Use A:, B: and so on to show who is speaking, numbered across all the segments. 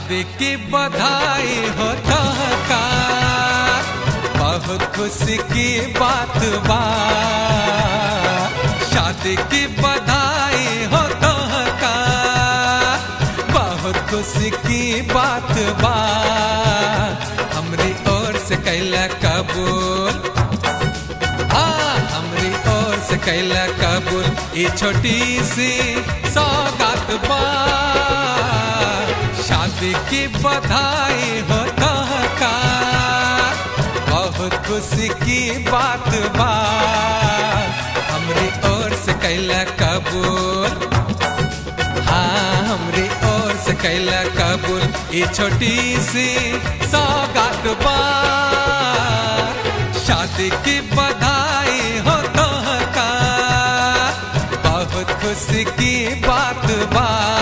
A: शादी की बधाई हो तो का बहुत खुशी की बात बा शादी की बधाई हो तो का बहुत खुशी की बात बा हमरी ओर से कैला कबूल हाँ हमरी ओर से कैला कबूल ये छोटी सी सौगात बा शादी की बधाई हो तो का बहुत खुशी की बात बा हमरी ओर से कैला कबूल हाँ हमरी ओर से कैला कबूल ये छोटी सी सौगात बा शादी की बधाई हो तो का बहुत खुशी की बात बा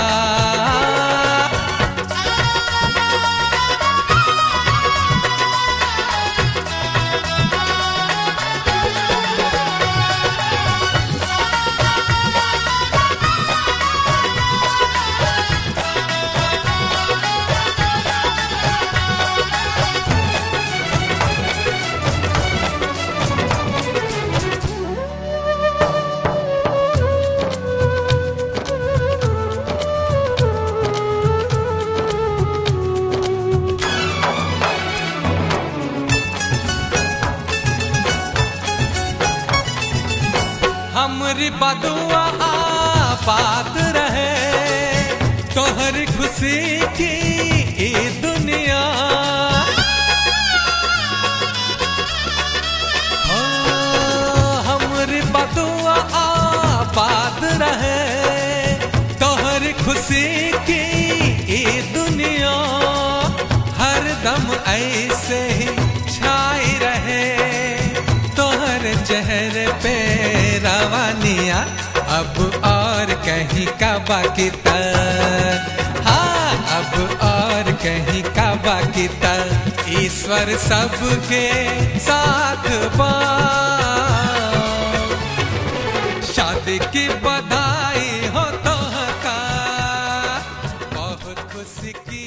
A: हमरी बदुआ बात रहे तोहर खुशी की ई दुनिया हो, हमरी बदुआ बात रहे तोहर खुशी की ई दुनिया हरदम ऐसे ही छाई रहे तोहर चेहरे पे रवानिया अब और कहीं का बाकी तर हाँ अब और कहीं का बाकी तर ईश्वर सबके साथ बा शादी की बधाई हो तो का बहुत खुशी की